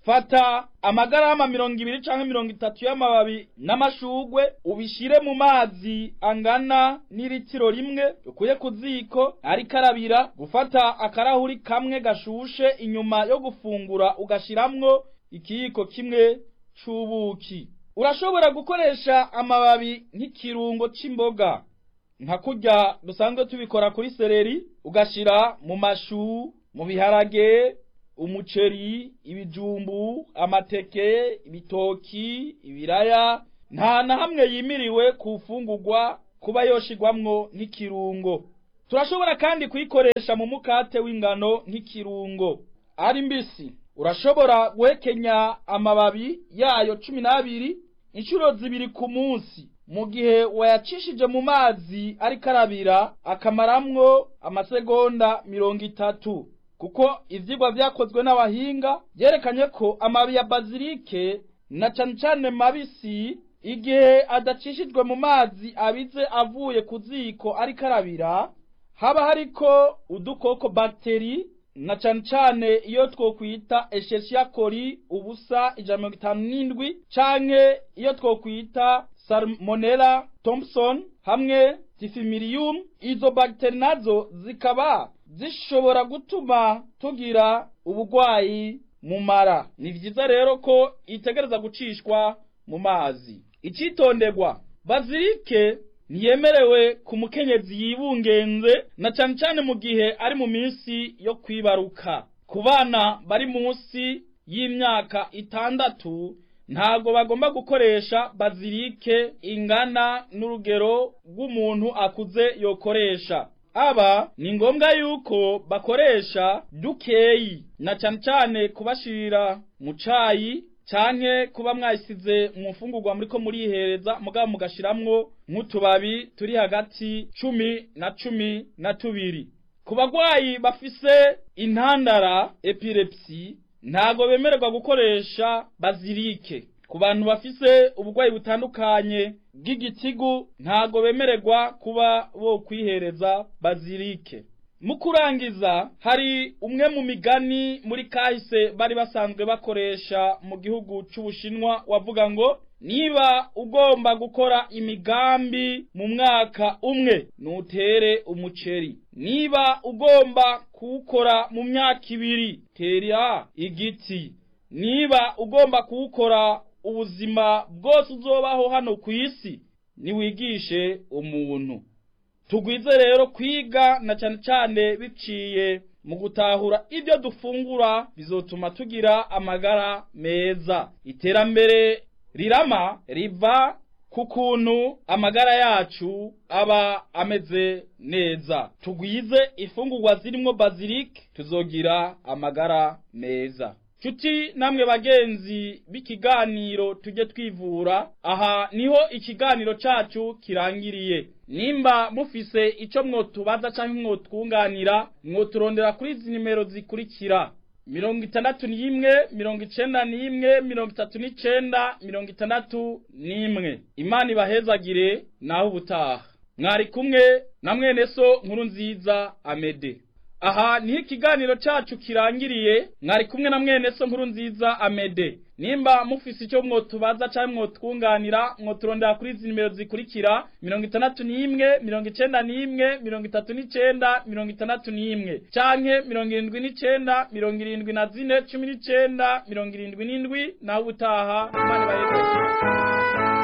fata amagarama mirongo ibiri canke mirongo itatu y'amababi n'amashugwe ubishire mu mazi angana n'iritiro rimwe ukuye ku ziko ariko arabira gufata akarahuri kamwe gashushe inyuma yo gufungura ugashiramwo ikiyiko kimwe c'ubuki urashobora gukoresha amababi nk'ikirungo c'imboga nka kurya dusanzwe tubikora kuri seleri ugashira mu mashu mu biharage umuceri ibijumbu amateke ibitoki ibiraya nta na hamwe yimiriwe ku fungurwa kuba yoshirwamwo nk'ikirungo turashobora kandi kuyikoresha mu mukate w'ingano nk'ikirungo ari mbisi urashobora guhekenya amababi yayo cumi n'abiri inshuro zibiri ku munsi mu gihe wayacishije mu mazi ariko arabira akamaramwo amasegonda mirongo itatu kuko ivyigwa vyakozwe n'abahinga vyerekanye ko amababi ya bazilike na cane cane mabisi igihe adacishijwe mu mazi abize avuye ku ziko ariko arabira haba hariko udukoko bakteri na cane cane iyo twokwita Escherichia coli ubusa ijana mirongo itanu n'indwi canke iyo twokwita Salmonella Thompson hamwe Tifimirium izo bakteri nazo zikaba zishobora gutuma tugira ubugwayi mu mara ni vyiza rero ko itegereza gucishwa mu mazi icitonderwa bazilike ntiyemerewe ku mukenyezi yibungenze na cane cane mu gihe ari mu minsi yo kwibaruka ku bana bari munsi y'imyaka itandatu ntago bagomba gukoresha bazilike ingana n'urugero rw'umuntu akuze yokoresha aba ni ngombwa yuko bakoresha dukeyi na cane cane kubashirira mu cayi canke kuba mwayisize mu mfungurwa muriko murihereza mugabo mugashiramwo nk'utubabi turi hagati cumi na cumi na tubiri ku bagwayi bafise intandara epilepsi ntago bemererwa gukoresha bazilike ku bantu bafise ubugwayi butandukanye bw'igitigu ntago bemererwa kuba bo kwihereza bazilike mu kurangiza hari umwe mu migani muri kahise bari basanzwe bakoresha mu gihugu c'ubushinwa wavuga ngo niba ugomba gukora imigambi mu mwaka umwe nutere umuceri niba ugomba kuwukora mu myaka ibiri tera igiti niba ugomba kuwukora ubuzima bwose uzobaho hano ku isi niwigishe umuntu tugwize rero kwiga na cane cane biciye mu gutahura ibyo dufungura bizotuma tugira amagara meza iterambere rirama riva ku kuntu amagara yacu aba ameze neza tugwize ifungurwa zirimwo bazilike tuzogira amagara meza Cuti namwe bagenzi b'ikiganiro tujye twivura aha niho ikiganiro cacu kirangiriye nimba mufise ico mwotubaza canke mwotwunganira mwoturondera kuri izi nimero zikurikira mirongo itandatu n'imwe mirongo icenda n'imwe mirongo itatu n'icenda mirongo itandatu n'imwe imana ibahezagire naho ubutaha mwari kumwe na mwene so nkuru nziza amede aha niho ikiganiro cacu kirangiriye mwari kumwe na mwene so nkuru nziza amede nimba mufise icyo mwotubaza canke mwotwunganira mwoturondera kuri izi nimero zikurikira mirongo itandatu n'imwe mirongo icenda n'imwe mirongo itatu n'icenda mirongo itandatu n'imwe canke mirongo irindwi n'icenda mirongo irindwi na zine cumi n'icenda mirongo irindwi n'indwi naho ubutaha imana ibahezaje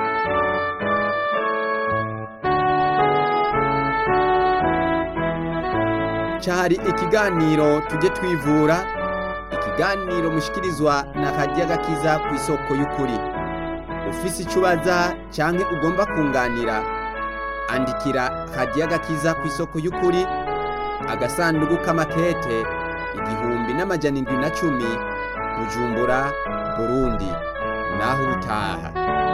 cyari ikiganiro tujye twivura ikiganiro mushikirizwa na radiyo agakiza ku isoko y'ukuri ufise icyo ubaza cyangwa ugomba kunganira andikira radiyo agakiza ku isoko y'ukuri agasanduku k'amakete igihumbi n'amajana indwi na cumi bujumbura burundi naho ubutaha